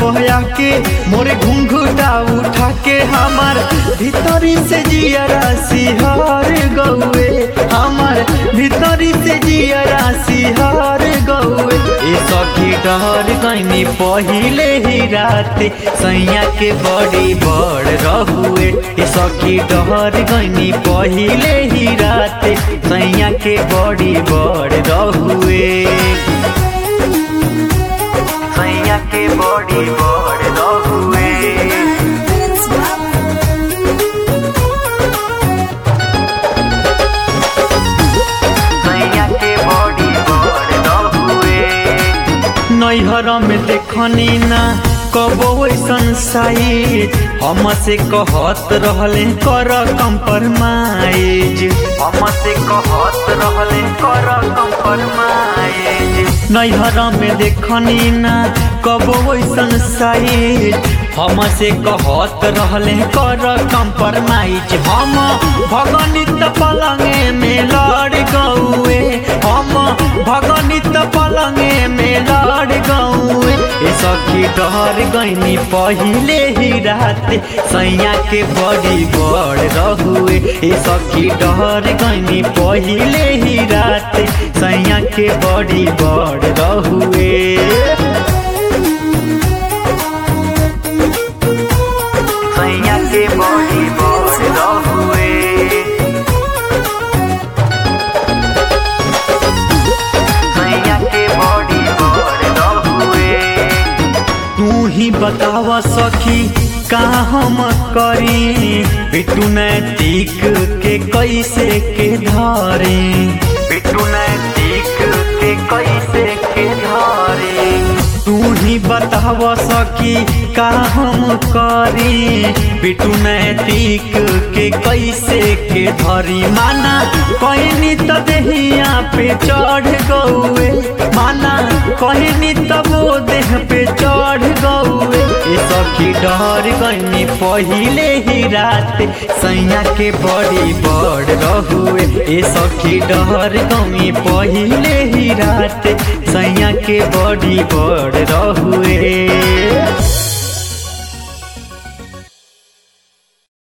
पया के मोरे घुंघुटा उठा के हमार भीतरी से जियरा सिहार गौए हमार भीतरी से जियरा सिहार गौए ए सखी डहर गईनी पहिले ही राते सैया के बड़ी बड़ रहुए ए सखी डहर गईनी पहिले ही राते सैया के बड़ी बड़ रहुए सैया के बड़ी बड़ रहुए सैया के बड़ी बड़ रहुए नैहर में देखनी ना कबो ऐसन साइज हम से कहत रहले कर कंपरमाइज हम से कहत रहले कर कंपरमाइज नैहर में देखनी ना कबो ऐसन साइज हम से कहत रहले कर कंपरमाइज हम भगनित पलंगे में लड़ गौए हम भगनित पलंगे में लड़ गौए ए सखी डर गईनी पहिले ही राते सैया के बड़ी बड़ रहुए ए सखी डर गईनी पहिले ही राते सैया के बड़ी बड़ रहुए सैया के बड़ी बड़ रहुए सैया के बड़ी बड़ रहुए तू ही बतावा सखी का हम करी बिटू नैतिक के कैसे के धारे बिटू नैतिक के कैसे के धारे तू ही बतावा सखी का हम करी बिटू नैतिक के कैसे के धरी माना कहनी तो देहिया पे चढ़ गौए माना कहनी तब वो देह पे चढ़ गौए ए सखी डर गईनी पहिले ही रात सैया के बड़ी बड़ रहुए ए सखी डर गमी पहिले ही रात सैया के बड़ी बड़ रहुए